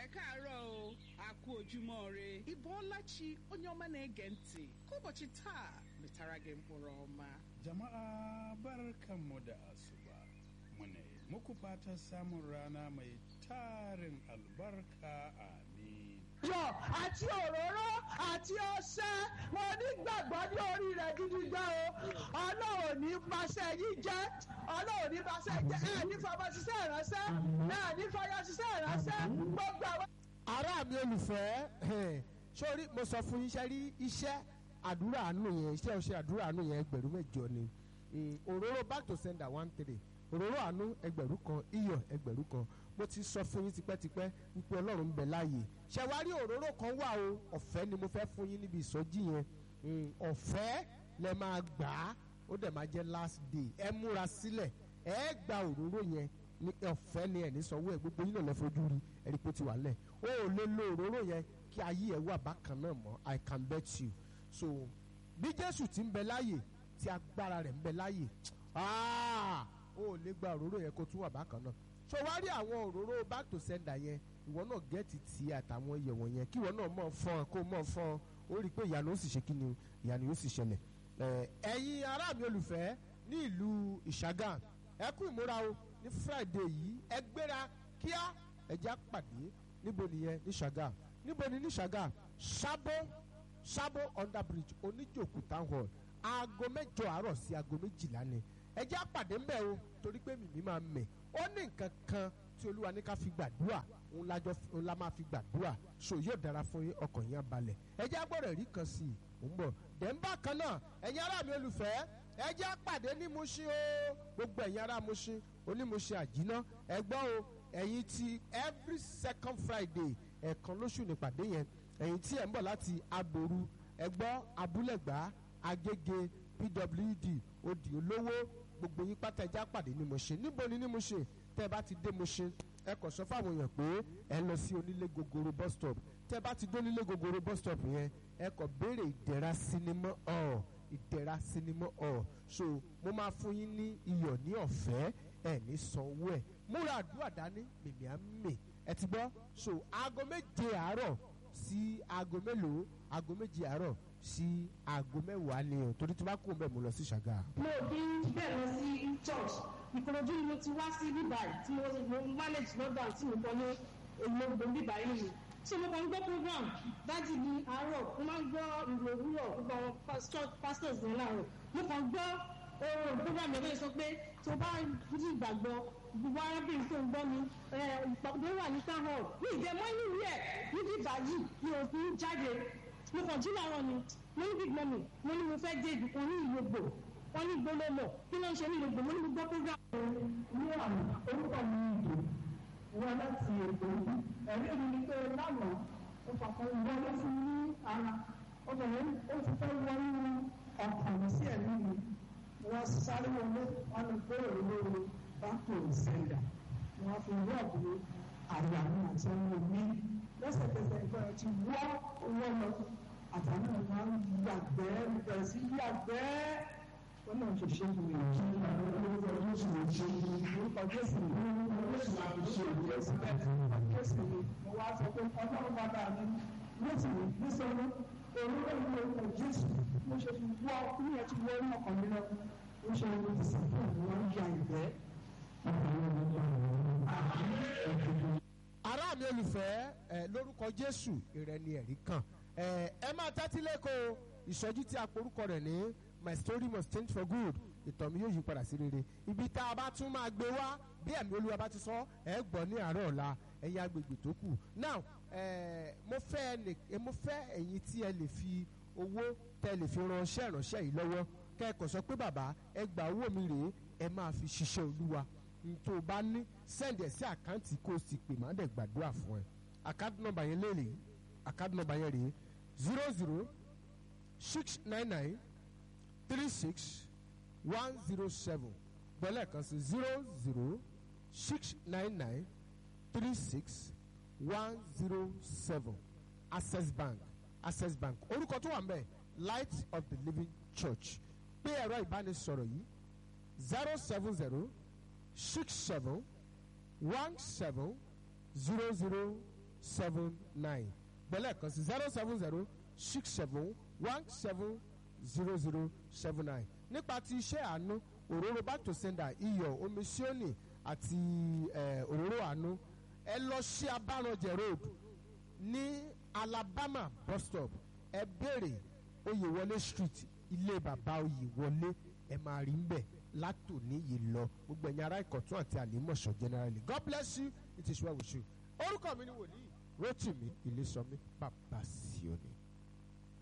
ẹ káàárọ̀ o a kú ojúmọ́ re Ibuọlachi onye ọma na-ege ntị ka ụbọchị taa metara gị mkpụrụ ọma Jama'a barkanmu da asuba. Muna yi muku fatan samun rana mai tarin albarka amin. yọ àti òróró àti ọṣẹ mo nígbàgbọ́ ní orí rẹ̀ gidi gan o ọlọ́run ní paṣẹ yìí jẹ́ ọlọ́run ní paṣẹ jẹ́ ẹ̀ ní fọmọ ṣiṣẹ́ ìránṣẹ́ ẹ̀ ní fọyọ ṣiṣẹ́ ìránṣẹ́ gbogbo àwọn. ará mi olùfẹ́ ẹ̀hìn, sórí mo sọ fún yín iṣẹ́ rí iṣẹ́ àdúrà àánú yẹn iṣẹ́ ọṣẹ àdúrà àánú yẹn ẹgbẹ̀rún mẹ́jọ ni Mm, òróró back to sender one three òróró àánú ẹgbẹ̀rún kan iyọ̀ ẹgbẹ̀rún kan mo ti sọ fún yín tipẹ́tipẹ́ wípé ọlọ́run ń bẹ láàyè ṣẹ̀wárí òróró kan wà o ọ̀fẹ́ ni mo fẹ́ fún yín níbi ìsọjí yẹn Mm, ọ̀fẹ́ lẹ máa gbà á ó dẹ̀ máa jẹ́ last day ẹ múra sílẹ̀ ẹ gba òróró yẹn ní ọ̀fẹ́ ni ẹ̀ ní sanwó ẹ̀ gbogbo yín náà lẹ́ fojú rí ẹ̀rí pé ó ti wà lẹ̀ o ò lè lo òróró yẹn kí ayé ẹ̀ wà bákan náà mọ́ I can bet you so bí Jésù ti ń bẹ láàyè tí agbára rẹ̀ ń bẹ láàyè ah, o ò lè gba òróró yẹn kó tún wà bákan náà so wá rí àwọn òróró back to sender yẹn ìwọ náà gẹ́ẹ̀tì tí àtàwọn iyẹ̀ wọ̀nyẹn kí ìwọ náà mọ̀ fọ́n kó mọ̀ fọ́n ó rí i pé ìyanu ó sì ṣe kí ni o ìyanu yóò sì ṣẹlẹ̀ ẹ̀, ẹ̀yin ará mi olùfẹ́ ní ìlú ìṣàgà ẹ kú ìmúra o ní friday yìí ẹ gbéra kíá ẹ já pàdé níbo nìyẹn ní ṣàgà níbo ni ní ṣàgà sábó sábó under bridge oníjòkú town hall aago mẹ́jọ àárọ̀ sí aago méjìlá ni ẹ já pàdé ńbẹ̀ o torí pé mìmí máa mẹ̀ ó ní nǹkan kan tí olúwa ní ká fi gbàdúrà òun lájọ òun la máa fi gbàdúrà so yóò dára fún yín ọkàn yín á balẹ̀ ẹ já gbọ́dọ̀ rí kan sí i ò ń bọ̀ dẹ̀ńbà kan náà ẹ̀yin ará mi olùfẹ́ ẹ já pàdé ní Mushin o gbogbo ẹ̀yin ará Mushin onímúṣin àjínà ẹ gbọ́ o ẹ̀yin ti every second Friday ẹ̀ẹ̀kan lóṣù nípàdé yẹn ẹ̀yin tí ẹ̀ ń bọ̀ láti aboru ẹ gbọ́ abúlẹ̀gbá agége pwd odi olówó gbogbo yín pátá ẹja pàdé ní Mushin níbo ni ní Mushin tẹ́ ẹ bá ti dé Mushin ẹ kàn sọ fáwọn èèyàn pé ẹ lọ sí onílé gogoro bus stop tẹ́ ẹ bá ti dé onílé gogoro bus stop yẹn ẹ kàn béèrè ìdẹ̀ra sinimá ọ̀ ìdẹ̀ra sinimá ọ̀ so mo máa fún yín ní iyọ̀ ní ọ̀fẹ́ ẹ ní sanwó ẹ̀ múra àdúrà dání mìmí á mì ẹ ti gbọ́ so aago méje àárọ̀ sí aago mélòó aago méje àárọ̀ sí aago mẹ́wàá ni o torí tí wọ́n bá kó bẹ́ẹ̀ mo lọ sí ṣàgà. mo ò kí ń bẹ́ẹ̀ lọ sí church ìkòròdú ni mo ti wá sí bíbáyìí tí mo mo manage london tí mo kọ́ ní èlògbò bíbáyìí nìyí so mo kàn ń gbọ́ program dájú ní àárọ̀ mo máa ń gbọ́ ìrò òwúrọ̀ gbogbo àwọn pastor- pastors ní láàárọ̀ mo kàn ń gbọ́ ohun program yẹn lóye sọ pé tó bá ní ìgbàgbọ́ gbogbo arábìnrin tó ń gbọ́ mi ìpàdé wà ní town hall ní ìdẹ́mọ́ inú rẹ̀ ní bíbáyìí ni òfin jáde mo kàn jí láàárọ̀ ni mo ní big mummy mo ní mo fẹ́ dé ibì kan ní ìlú ògbò wọ́n ní gbólómọ̀ kí ló ń ṣe ní ìlú ògbò mo ní mo gbọ́ program. ní àná orúkọ mi ìdè wọn láti èkó yìí ẹ̀rí mi ni pé lánàá ó fàkọ́ wọlé fún mi ní ara obìnrin ó ti fẹ́ wọnú ọkàn mi sí ẹ̀mí mi wọ́n sáré wọlé wọn lè gbóòrò lórí báńkì sẹ́ńdà wọ́n fi wọ́ọ̀dù àyà mi àti ọmọ mi lẹ́sẹ̀kẹsẹ̀ nǹkan ẹ̀ ti wọ́ owó lọ àtàwọn ọmọ yàgbẹ́ bẹ̀rẹ̀ sí yàgbẹ́ wọ́n náà ṣe ṣe fún mi kí orúkọ jésù lè ṣe orúkọ jésù ní jésù àti ṣe jésù bẹ́ẹ̀ jésù ni mo wá sọ pé ọlọ́run bàbá mi jésù ní nísọ̀rọ̀ orúkọ ìlú orúkọ jésù mo ṣe fi wọ́ ní ẹ ti wọ́ ní ọkàn mi lọ mo ṣe ní ti sìn fún mi wọ́n ya ìgbẹ́. ará mi olùfẹ́ ẹ lórúkọ jésù ìrẹ́ni ẹ̀rí kan ẹ ẹ máa tẹ́tí lẹ́kọ̀ọ́ ìsọjí tí a porúkọ rẹ̀ ní my story must change for good ìtàn mi yóò yí padà sí rere ibi tá a bá tún máa gbé wá bí ẹ̀mí olúwa bá ti sọ ẹ gbọ́ ní àárọ̀ ọ̀la ẹ̀yin agbègbè tó kù now ẹ mo fẹ́ ẹnì ẹ mo fẹ́ ẹ̀yin tí ẹ lè fi owó tẹ lè fi ránṣẹ́ ìránṣẹ́ yìí lọ́wọ́ kẹ́kọ̀ọ́ sọ pé bàbá ẹ gba owó mi rèé ẹ máa fi ṣiṣẹ́ olúwa tó o bá ní send ẹ̀ sí àkáǹtì kó o sì pè má dẹ̀ gbàdúrà fún ẹ àkáǹtì nọ́mbà yẹn léèrè àkáǹtì nọ́mbà yẹn rèé zero zero six nine nine three six one zero seven bẹ́lẹ̀ kan sí zero zero six nine nine three six one zero seven access bank access bank orúkọ tó wà ń bẹ̀ light of the living church pé ẹ̀rọ ìbánisọ̀rọ̀ yìí zero seven zero six seven one seven zero zero seven nine gbẹ́lẹ̀ kan sí zero seven zero six seven one seven zero zero seven nine nípa ti iṣẹ́ àánú òróró back to sender iyọ̀ omi sioni àti eh, òróró àánú ẹ lọ sí abáranjẹ road ní alabama bus stop ẹ béèrè oyèwọlé street ilé bàbá oyèwọlé ẹ máa rí ń bẹ̀ látòní yìí lọ gbogbo ẹ̀yin ará ìkọ̀tún àti àlímọ̀ṣọ́ generally god bless you it is well with you orúkọ mi ni wòlíì rotimi ilésọmí bàbá síọ́ni.